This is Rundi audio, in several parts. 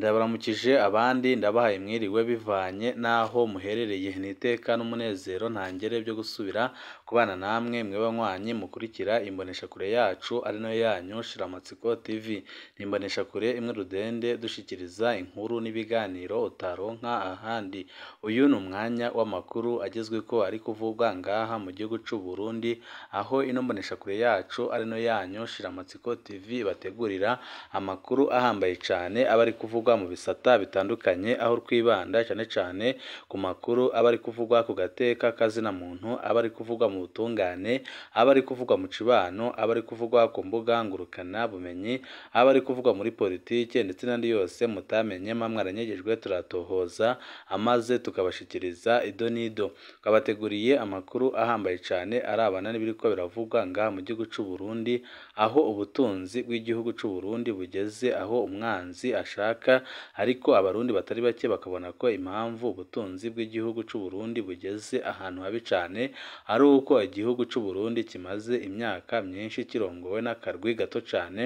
Ndabaramukije abandi ndabahaye mwiriwe bivanye n'aho muherereye, ni iteka n'umunezero ntangere byo gusubira kubana namwe mwe banywanyi mukurikira imboneshakure yacu ari nayo yanyu Shiramatsiko TV, ni imboneshakure imwe rudende dushyikiriza inkuru n'ibiganiro utaronka ahandi, uyu ni umwanya w'amakuru agezweho ari kuvugwa ngaha mu gihugu cy'u Burundi, aho ino mboneshakure yacu ari nayo yanyu Shiramatsiko TV ibategurira amakuru ahambaye cyane aba ari kuvugwa mu bisata bitandukanye, aho twibanda cyane cyane ku makuru aba ari kuvugwa ku gateka k'azina muntu, aba ari kuvugwa mu butungane, aba ari kuvugwa mu cibano, aba ari kuvugwa ku mbuga ngurukana bumenyi, aba ari kuvugwa muri politike ndetse n'andi yose mutamenye mwa mwaranyegejwe turatohoza amaze tukabashikiriza ido n'ido, twabateguriye amakuru ahambaye cyane arabana n'ibiriko biravugwa ngaha mu gihugu cy'u Burundi, aho ubutunzi bw'igihugu cy'u Burundi bugeze aho umwanzi ashaka, ariko abarundi batari bake bakabona ko impamvu ubutunzi bw'igihugu cy'u Burundi bugeze ahantu habi cyane, ari uko igihugu cy'u Burundi kimaze imyaka myinshi kirongowe n'akarwi gato cyane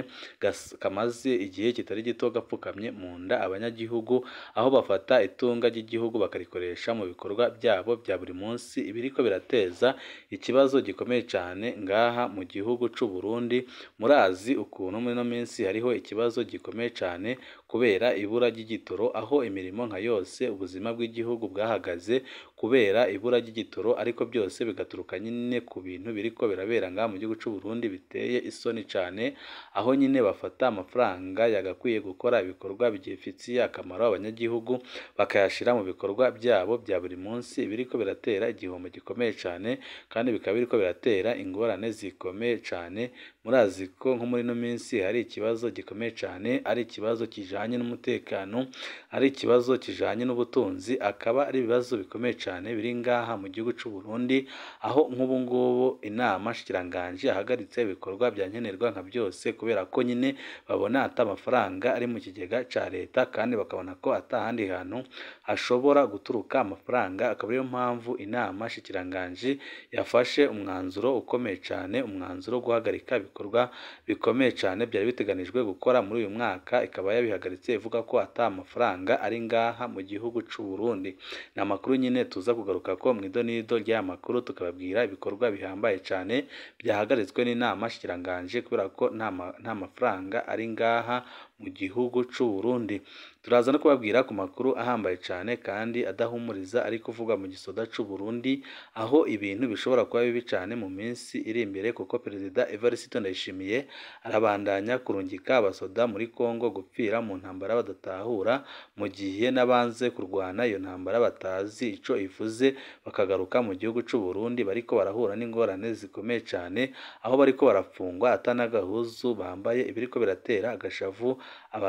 kamaze igihe kitari gito gapfukamye mu nda abanyagihugu, aho bafata itunga ry'igihugu bakarikoresha mu bikorwa byabo bya buri munsi, ibiriko birateza ikibazo gikomeye cyane ngaha mu gihugu cy'u Burundi, murazi ukuntu muri ino minsi hariho ikibazo gikomeye cyane kubera ibura ry'igitoro, aho imirimo nka yose ubuzima bw'igihugu bwahagaze kubera ibura ry'igitoro, ariko byose bigaturuka nyine ku bintu biriko birabera ngaha mu gihugu cy'u Burundi biteye isoni cyane, aho nyine bafata amafaranga yagakwiye gukora ibikorwa bigifitiye akamaro abanyagihugu, bakayashyira mu bikorwa byabo bya buri munsi, ibiriko biratera igihombo gikomeye cyane kandi bikaba biriko biratera ingorane zikomeye cyane, murazi ko nko muri ino minsi hari ikibazo gikomeye cyane, ari ikibazo kijanye n'umutekano, ari ikibazo kijanye n'ubutunzi, akaba ari ibibazo bikomeye cyane biri ngaha mu gihugu cy'u Burundi, aho nk'ubu ngubu inama nshikiranganji yahagaritse ibikorwa bya nkenerwa nka byose, kubera ko nyine babona ata amafaranga ari mu kigega cya leta, kandi bakabona ko ata handi hantu hashobora guturuka amafaranga, akaba ariyo mpamvu inama nshikiranganji yafashe umwanzuro ukomeye cyane, umwanzuro wo guhagarika ibikorwa bikomeye cyane byari biteganijwe gukora muri uyu mwaka, ikaba yabihagaritse ivuga ko ata amafaranga ari ngaha mu gihugu cy'u Burundi. Ni amakuru nyine tuza kugaruka ko mu ido n'ido ry'aya makuru, tukababwira ibikorwa bihambaye cyane byahagaritswe n'inama nshikiranganji kubera ko nta mafaranga ari ngaha mu gihugu cy'u Burundi. Turaza no kubabwira ku makuru ahambaye cyane kandi adahumuriza ari kuvugwa mu gisoda cy'u Burundi, aho ibintu bishobora kuba bibi cyane mu minsi iri imbere, kuko Perezida Evariste Ndayishimiye arabandanya kurungika abasoda muri Kongo gupfira mu ntambara badatahura, mu gihe n'abanze kurwana iyo ntambara batazi ico ivuze, bakagaruka mu gihugu cy'u Burundi bariko barahura n'ingorane zikomeye cyane, aho bariko barafungwa ata n'agahuzu bambaye, ibiriko biratera agashavu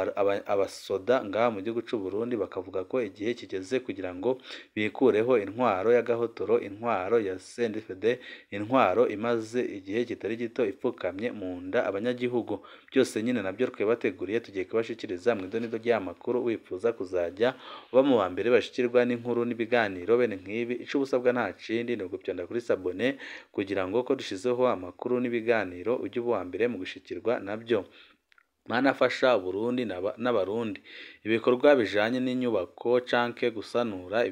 abasoda ngaha mu gihugu cy'u Burundi, bakavuga ko igihe kigeze kugira ngo bikureho intwaro y'agahotoro, intwaro ya CNDD-FDD, intwaro imaze igihe kitari gito ipfukamye mu nda abanyagihugu. Byose nyine nabyo twabateguriye tugiye kubashikiriza mu ido n'ido ry'aya makuru, wifuza kuzajya uba mu ba mbere bashikirwa n'inkuru n'ibiganiro bene nk'ibi, ico ubusabwa nta kindi ni ugupyonda kuri sabone kugira ngo ko dushizeho amakuru n'ibiganiro ujye uba uwa mbere mu gushikirwa nabyo. Mana fasha Uburundi n'Abarundi. Ibikorwa bijanye n'inyubako canke gusanura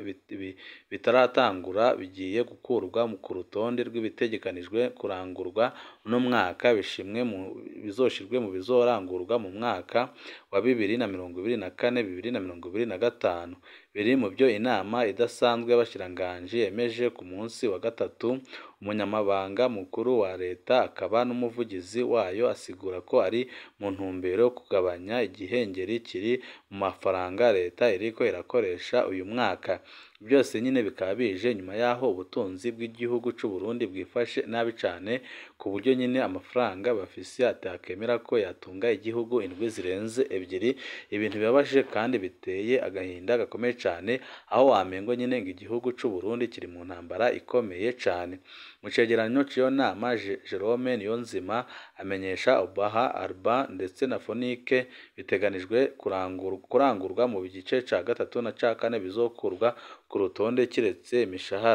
bitaratangura bigiye gukurwa ku rutonde rw'ibitegekanijwe kurangurwa uno mwaka, bizoshirwe mu bizorangurwa mu mwaka wa bibiri na mirongo ibiri na kane bibiri na mirongo ibiri na gatanu. Biri mu byo inama idasanzwe y'abashikiranganji yemeje ku munsi wa gatatu, umunyamabanga mukuru wa leta akaba n'umuvugizi wayo asigura ko ari mu ntumbero yo kugabanya igihengeri kiri mu mafaranga leta iriko irakoresha uyu mwaka. Byose nyine bikaba bije nyuma y'aho ubutunzi bw'igihugu cy'u Burundi bwifashe nabi cyane, ku buryo nyine amafaranga bafise atakemera ko yatunga igihugu indwi zirenze ebyiri, ibintu bibabaje kandi biteye agahinda gakomeye cyane, aho wamengo nyine ngo igihugu cy'u Burundi kiri mu ntambara ikomeye cyane. Mu cegeranyo c'iyo nama, Jerome Niyonzima amenyesha Obaha Alba ndetse na Fonike biteganijwe kurangurwa mu gice ca gatatu na ca kane bizokurwa ku rutonde kiretse imishahara.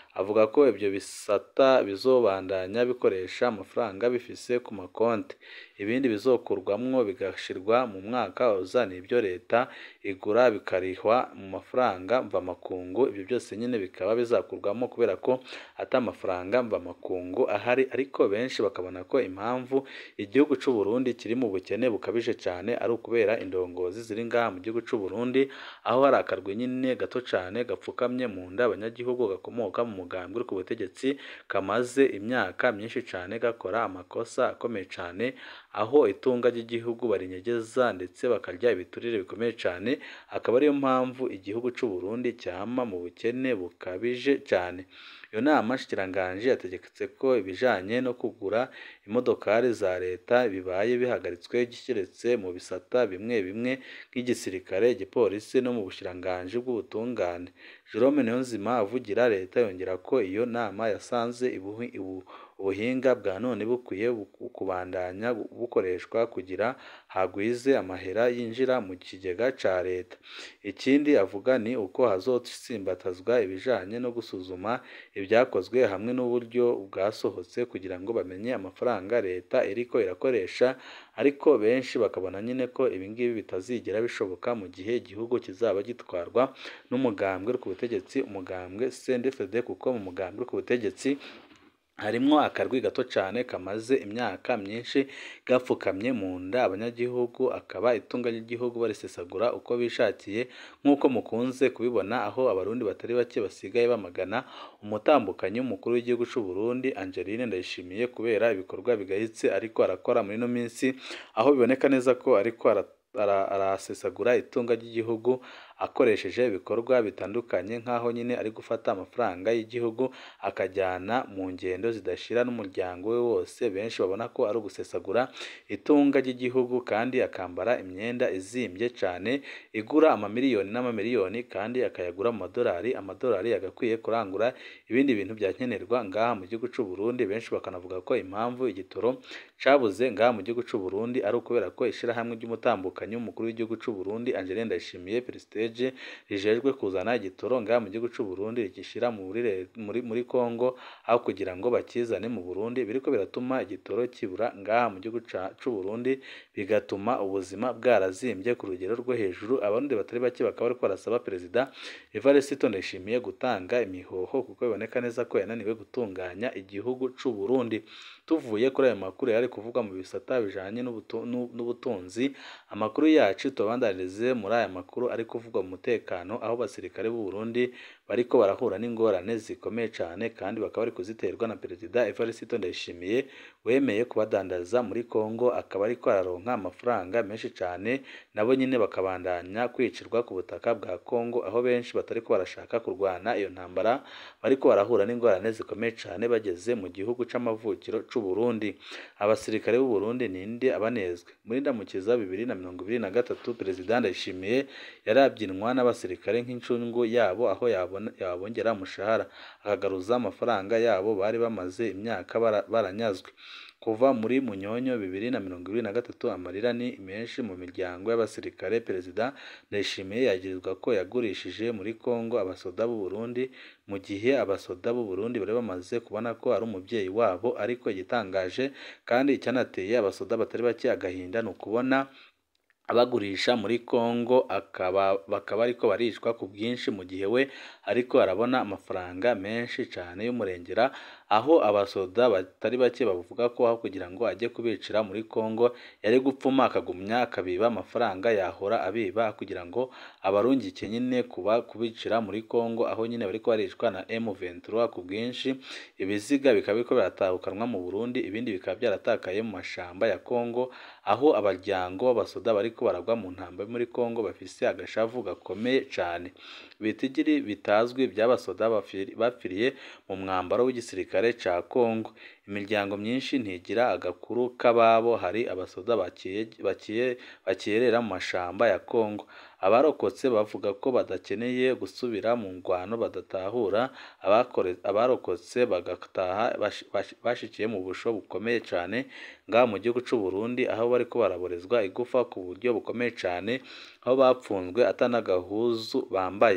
avuga ko ibyo bisata bizobandanya bikoresha amafaranga bifise ku makonti ibindi bizokurwamwo bigashirwa mu mwaka uza nibyo leta igura bikarihwa mu mafaranga mvamakungu ibyo byose nyine bikaba bizakurwamo kubera ko ata amafaranga mvamakungu ahari ariko benshi bakabona ko impamvu igihugu c'u Burundi kiri mu bukene bukabije cyane ari ukubera indongozi ziri ngaha mu gihugu c'u Burundi aho hari akarwi nyine gato cyane gapfukamye mu nda abanyagihugu gakomoka mu mugambi uri ku butegetsi kamaze imyaka myinshi cyane gakora amakosa akomeye cyane aho itunga ry'igihugu barinyegeza ndetse bakarya ibiturire bikomeye cyane akaba ariyo mpamvu igihugu c'u Burundi cyama mu bukene bukabije cyane iyo nama nshikiranganji yategetse ko ibijanye no kugura imodokari za leta bibaye bihagaritswe kiretse mu bisata bimwe bimwe nk'igisirikare igipolisi no mu bushiranganji bw'ubutungane Jerome Niyonzima avugira leta yongera ko iyo nama yasanze ibuhi- ibu- ubuhinga bwa none bukwiye bu- kubandanya bukoreshwa kugira hagwize amahera yinjira mu kigega ca leta ikindi avuga ni uko hazotsimbatazwa ibijanye no gusuzuma ibyakozwe hamwe n'uburyo bwasohotse kugira ngo bamenye amafaranga leta iriko irakoresha ariko benshi bakabona nyine ko ibingibi bitazigera bishoboka mu gihe igihugu kizaba gitwarwa n'umugambwe uri ku butegetsi umugambwe CNDD-FDD kuko mu mugambwe uri ku butegetsi harimwo akarwi gato cyane kamaze imyaka myinshi gapfukamye mu nda abanyagihugu akaba itunga ry'igihugu barisesagura uko bishakiye nk'uko mukunze kubibona aho abarundi batari bake basigaye bamagana umutambukanyi w'umukuru w'igihugu c'u Burundi Angeline Ndayishimiye kubera ibikorwa bigayitse ariko arakora muri ino minsi aho biboneka neza ko ariko ara- ara- arasesagura itunga ry'igihugu akoresheje ibikorwa bitandukanye nk'aho nyine ari gufata amafaranga y'igihugu akajyana mu ngendo zidashira n'umuryango we wose benshi babona ko ari ugusesagura itunga ry'igihugu kandi akambara imyenda izimbye cyane igura amamiliyoni n'amamiliyoni kandi akayagura mu madolari amadolari yagakwiye kurangura ibindi bintu byakenerwa ngaha mu gihugu c'u Burundi benshi bakanavuga ko impamvu igitoro cabuze ngaha mu gihugu c'u Burundi ari ukubera ko ishirahamwe ry'umutambukanyi w'umukuru w'igihugu c'u Burundi Angeline Ndayishimiye Prestige rijejwe kuzana igitoro ngaha mu gihugu c'u Burundi rigishira muri re- muri muri Kongo aho kugira ngo bakizane mu Burundi biriko biratuma igitoro kibura ngaha mu gihugu ca- c'u Burundi bigatuma ubuzima bwarazimbye ku rugero rwo hejuru abarundi batari bake bakaba bariko barasaba perezida Evariste Ndayishimiye gutanga imihoho kuko biboneka neza ko yananiwe gutunganya igihugu c'u Burundi tuvuye kuri ayo makuru yari kuvugwa mu bisata bijanye n'ubutu- n'u- n'ubutunzi amakuru yacu tubandanirize muri aya makuru ari kuvugwa mu mutekano aho abasirikare b'u Burundi bariko barahura n'ingorane zikomeye cyane kandi bakaba bari kuziterwa na perezida Evariste Ndayishimiye wemeye kubadandaza muri Kongo akaba ariko araronka amafaranga menshi cyane nabo nyine bakabandanya kwicirwa ku butaka bwa Kongo aho benshi batari ko barashaka kurwana iyo ntambara bariko barahura n'ingorane zikomeye cyane bageze mu gihugu c'amavukiro c'u Burundi abasirikare b'u Burundi ninde abanezwe muri ndamukiza bibiri na mirongo ibiri na gatatu perezida Ndayishimiye yarabyinwa n'abasirikare nk'incungu yabo aho yabona yabongera umushahara akagaruza amafaranga yabo bari bamaze imyaka bara- baranyazwe kuva muri munyonyo bibiri na mirongo ibiri na gatatu amarira ni menshi mu miryango y'abasirikare perezida Ndayishimiye yagirizwa ko yagurishije muri Kongo abasoda b'u Burundi mu gihe abasoda b'u Burundi bari bamaze kubona ko ari umubyeyi wabo ariko igitangaje kandi icyanateye abasoda batari bake agahinda ni ukubona abagurisha muri Kongo akaba bakaba ariko baricwa ku bwinshi mu gihe we ariko arabona amafaranga menshi cyane y'umurengera aho abasoda batari bake bavuga ko aho kugira ngo ajye kubicira muri Kongo yari gupfuma akagumya akabiba amafaranga yahora abiba kugira ngo abarungike nyine kuba kubicira muri Kongo aho nyine bariko baricwa na M23 ku bwinshi ibiziga bikaba biriko biratahukanwa mu Burundi ibindi bikaba byaratakaye mu mashamba ya Kongo aho abaryango b'abasoda bariko baragwa mu ntambwe muri Kongo bafise agashavu gakomeye cyane ibitigiri bitazwi by'abasoda bafiri- bapfiriye mu mwambaro w'igisirikare ca Kongo imiryango myinshi ntigira agakuru k'ababo hari abasoda bakiye bakiye bakiyerera mu mashamba ya Kongo abarokotse bavuga ko badakeneye gusubira mu ngwano badatahura abakore- abarokotse bagataha bashi- bashi- bashikiye mu busho bukomeye cyane ngaha mu gihugu c'u Burundi aho bariko baraborezwa igufa ku buryo bukomeye cyane aho bapfunzwe atanagahuzu bambaye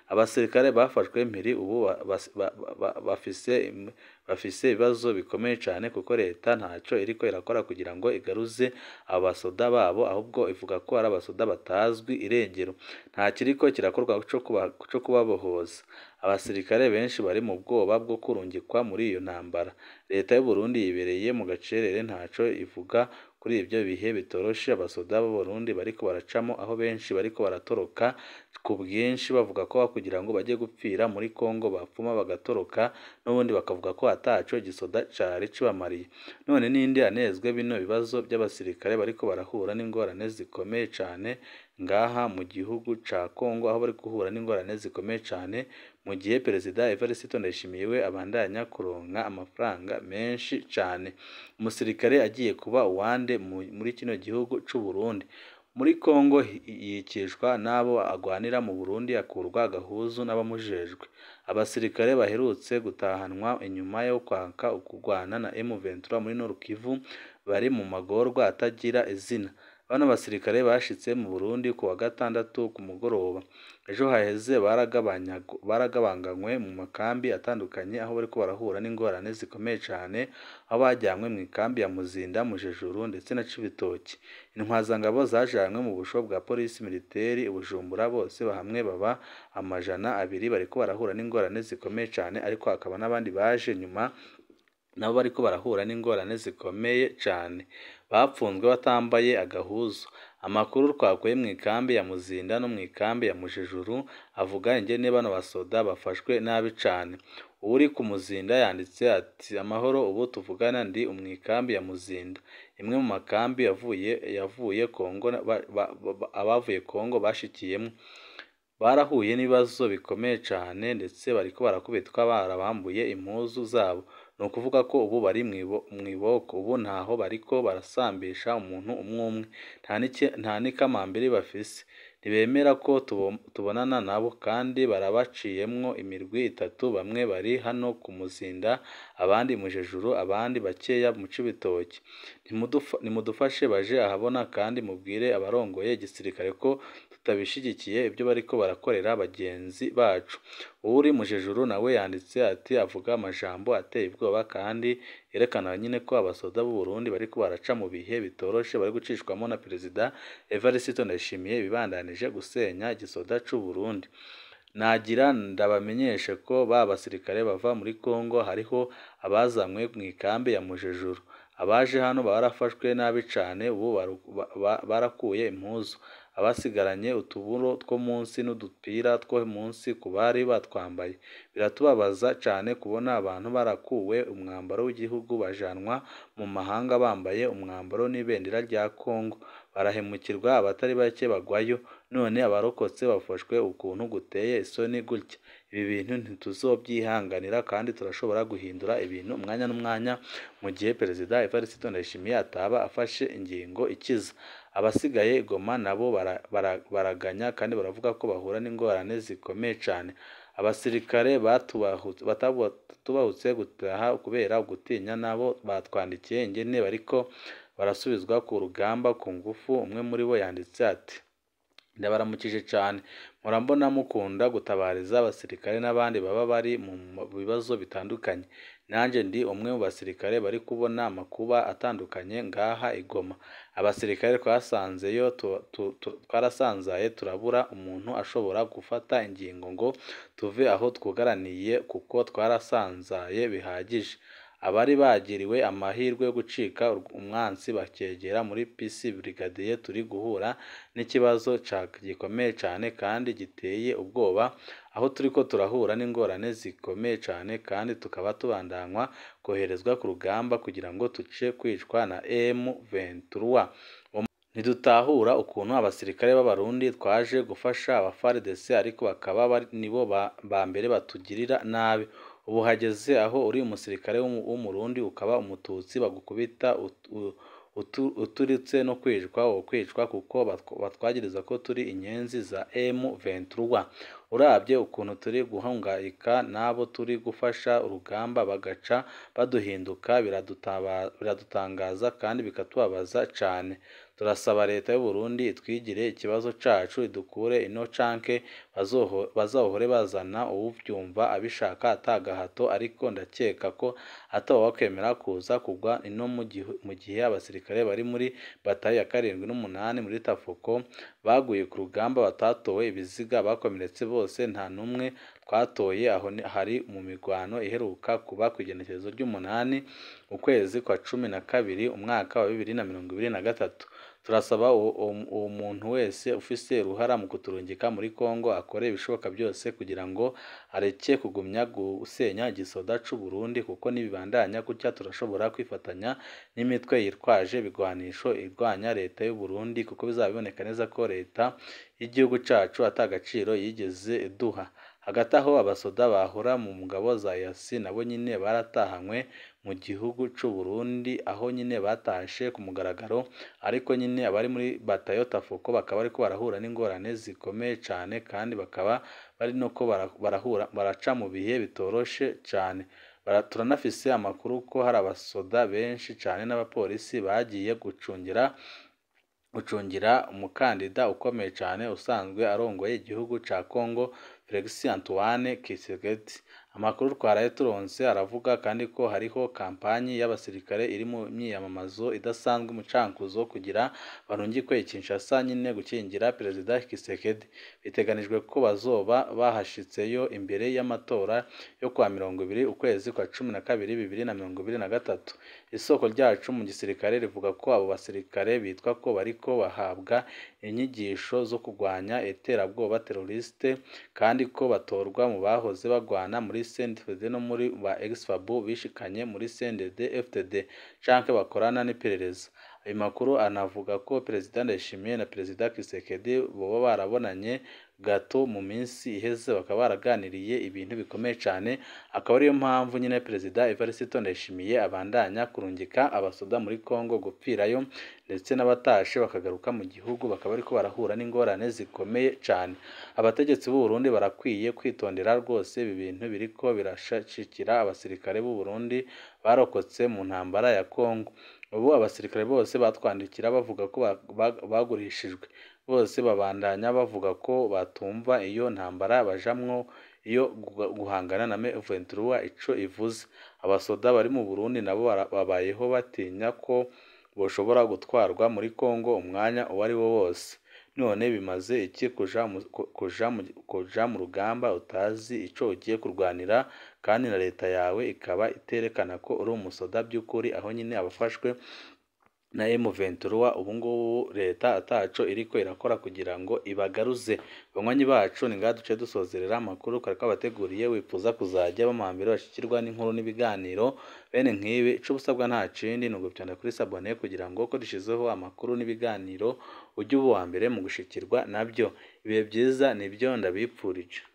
abasirikare bafashwe mpiri ubu ba- bas- ba- ba- bafise im- bafise ibibazo bikomeye cyane kuko leta ntacyo iriko irakora kugira ngo igaruze abo basoda babo ahubwo ivuga ko ari abasoda batazwi irengero nta kiriko kirakorwa co kuba- co kubabohoza abasirikare benshi bari mu bwoba bwo kurungikwa muri iyo ntambara leta y'u Burundi yibereye mu gacerere ntaco ivuga kuri ibyo bihe bitoroshe abasoda b'u Burundi bariko baracamo aho benshi bariko baratoroka ku bwinshi bavuga ko kugira ngo bajye gupfira muri Kongo bapfuma bagatoroka n'ubundi bakavuga ko ataco igisoda cari kibamariye none ninde anezwe bino bibazo by'abasirikare bariko barahura n'ingorane zikomeye cane ngaha mu gihugu ca Kongo aho bari guhura n'ingorane zikomeye cane mu gihe perezida Evariste Ndayishimiye we abandanya kuronka amafaranga menshi cane umusirikare agiye kuba uwande mu- muri kino gihugu c'u Burundi muri Kongo hi- yikishwa n'abo agwanira mu Burundi akurwa agahuzu n'abamujejwe abasirikare baherutse gutahanwa inyuma yo kwaka ukugwana na M23 muri Nord Kivu bari mu magorwa atagira izina bano basirikare bashitse mu Burundi ku wa gatandatu ku mugoroba ejo haheze baragabanya baragabanganywe mu makambi atandukanye aho bariko barahura n'ingorane zikomeye cane aho bajyanywe mu ikambi ya Muzinda Mujejuru ndetse na Cibitoki intwazangabo zajanywe mu busho bwa polisi militeri i Bujumbura bose hamwe baba amajana abiri bariko barahura n'ingorane zikomeye cane ariko hakaba n'abandi baje nyuma nabo bariko barahura n'ingorane zikomeye cane bapfunzwe batambaye agahuzu amakuru twakuye mu ikambi ya Muzinda no mu ikambi ya Mujejuru avuga ingene bano basoda bafashwe nabi cane uri ku Muzinda yanditse ati amahoro ubu tuvugana ndi umwikambi ya Muzinda imwe mu makambi yavuye yavuye Kongo na- ba- ba- ba- abavuye Kongo bashikiyemo barahuye n'ibibazo bikomeye cane ndetse bariko barakubitwa barabambuye impuzu zabo ni ukuvuga ko ubu bari mwibo- mw'iboko ubu ntaho bariko barasambisha umuntu umwe umwe nta n'iki- nta n'ikamambiri bafise ntibemera ko tubo- tubonana nabo kandi barabaciyemwo imirwi itatu bamwe bari hano ku Muzinda abandi Mujejuru abandi bakeya mu Cibitoki Nimudufa- nimudufashe baje ahabona kandi mubwire abarongoye igisirikare ko tutabishigikiye ibyo bariko barakorera bagenzi bacu uri Mujejuru nawe yanditse ati avuga amajambo ateye ubwoba kandi yerekana nyine ko abasoda b'u Burundi bariko baraca mu bihe bitoroshe bari gucishwamo na perezida Evariste Ndayishimiye bibandanije gusenya igisoda c'u Burundi nagira ndabamenyeshe ko ba basirikare bava muri Kongo hariho abazanywe mu ikambi ya Mujejuru abaje hano barafashwe nabi cane ubu baru- ba- ba- barakuye impuzu abasigaranye utuburo two munsi n'udupira two munsi ku bari batwambaye biratubabaza cane kubona abantu barakuwe umwambaro w'igihugu bajanwa mu mahanga bambaye umwambaro n'ibendera rya Kongo barahemukirwa abatari bake bagwayo none abarokotse bafashwe ukuntu guteye isoni gutya ibi bintu ntituzobyihanganira kandi turashobora guhindura ibintu umwanya n'umwanya mu gihe perezida Evariste Ndayishimiye ataba afashe ingingo ikiza abasigaye i Goma nabo bara- bara- baraganya kandi baravuga ko bahura n'ingorane zikomeye cane abasirikare batubahutse batatubahutse gutaha kubera gutinya nabo batwandikiye ingene bariko barasubizwa ku rugamba ku ngufu umwe muri bo yanditse ati ndabaramukije cane murambona mukunda gutabariza abasirikare n'abandi baba bari mu bibazo bitandukanye nanjye ndi umwe mu basirikare bari kubona amakuba atandukanye ngaha i Goma abasirikare twasanzeyo tu- tu- tu- twarasanzaye turabura umuntu ashobora gufata ingingo ngo tuve aho twugaraniye kuko twarasanzaye bihagije abari bagiriwe amahirwe yo gucika umwansi bakegera muri PC Brigadier turi guhura n'ikibazo ca gikomeye cane kandi giteye ubwoba aho turiko turahura n'ingorane zikomeye cane kandi tukaba tubandanywa koherezwa ku rugamba kugira ngo tuce kwicwa na M23 ntidutahura ukuntu abasirikare b'abarundi twaje gufasha aba FARDC ariko bakaba bari- nibo ba- ba mbere batugirira nabi ubu hageze aho uri umusirikare w'umu- w'umurundi ukaba umututsi bagukubita ut- u- utu- uturitse no kwicwa wo kwicwa kuko batw- batwagiriza ko turi inyenzi za M23 urabye ukuntu turi guhangayika n'abo turi gufasha urugamba bagaca baduhinduka biradutaba- biradutangaza kandi bikatubabaza cane turasaba leta y'u Burundi itwigire ikibazo cacu idukure ino canke bazohore bazana uwuvyumva abishaka ata gahato ariko ndakeka ko atawokwemera kuza kugwa ino mu gihe abasirikare bari muri batayo ya karindwi n'umunani muri Tafuko baguye ku rugamba batatowe ibiziga bakomeretse bose nta n'umwe twatoye aho hari mu mirwano iheruka kuba ku igenekerezo ry'umunani ukwezi kwa cumi na kabiri umwaka wa bibiri na mirongo ibiri na gatatu turasaba uwo muntu wese ufise uruhara mu kuturungika muri Kongo akore ibishoboka byose kugira ngo areke kugumya gusenya igisoda c'u Burundi kuko nibibandanya gutya turashobora kwifatanya n'imitwe yitwaje ibigwanisho irwanya leta y'u Burundi kuko bizaba biboneka neza ko leta y'igihugu cacu ata gaciro yigeze iduha hagati aho abasoda bahora mu ngabo za yasi nabo nyine baratahanywe mu gihugu c'u Burundi aho nyine batashe ku mugaragaro ariko nyine abari muri batayo Tafuko bakaba bariko barahura n'ingorane zikomeye cane kandi bakaba bari no ko barahura baraca mu bihe bitoroshe cane turanafise amakuru ko hari abasoda benshi cane n'abapolisi bagiye gucungira gucungira umukandida ukomeye cyane usanzwe arongoye igihugu ca Congo Felix Antoine Tshisekedi amakuru twaraye turonse aravuga kandi ko hariho kampanyi y'abasirikare iri mu myiyamamazo idasanzwe umucankuzo kugira barungikwe Kinshasa nyine gukingira perezida Tshisekedi biteganijwe ko bazoba bahashitseyo imbere y'amatora yo kwa mirongo ibiri ukwezi kwa cumi na kabiri bibiri na mirongo ibiri na gatatu isoko ryacu mu gisirikare rivuga ko abo basirikare bitwa ko bariko bahabwa inyigisho zo kurwanya iterabwoba teroriste kandi ko batorwa mu bahoze bagwana muri CNDD no muri ba ex-FABU bishikanye muri CNDD FDD canke bakorana n'iperereza ayo makuru anavuga ko perezida Ndayishimiye na perezida Tshisekedi boba barabonanye gato mu minsi iheze bakaba baraganiriye ibintu bikomeye cyane akaba ariyo mpamvu nyine perezida Evariste Ndayishimiye abandanya kurungika abasoda muri Congo gupfirayo ndetse n'abatashe bakagaruka mu gihugu bakaba ariko barahura n'ingorane zikomeye cyane abategetsi b'u Burundi barakwiye kwitondera rwose ibi bintu biriko birashikira abasirikare b'u Burundi barokotse mu ntambara ya Congo ubu abasirikare bose batwandikira bavuga ko bagurishijwe bose babandanya bavuga ko batumva iyo ntambara bajamwo iyo guhangana na M23 ico ivuze abasoda bari mu Burundi nabo babayeho batinya ko boshobora gutwarwa muri Congo umwanya uwo ari wo wose none bimaze iki kuja mu, kuja mu, kuja mu rugamba utazi ico ugiye kurwanira kandi na leta yawe ikaba iterekana ko uri umusoda by'ukuri aho nyine abafashwe na M23 ubu ngubu leta ataco iriko irakora kugira ngo ibagaruze banywanyi bacu ni ngaha duce dusozerera amakuru kare kabateguriye wifuza kuzajya bamambere bashikirwa n'inkuru n'ibiganiro bene nk'ibi ico busabwa nta kindi ni ugupyana kuri sabone kugira ngo ko dushizeho amakuru n'ibiganiro ujye uba uwa mbere mu gushikirwa nabyo ibihe byiza nibyo ndabipfurije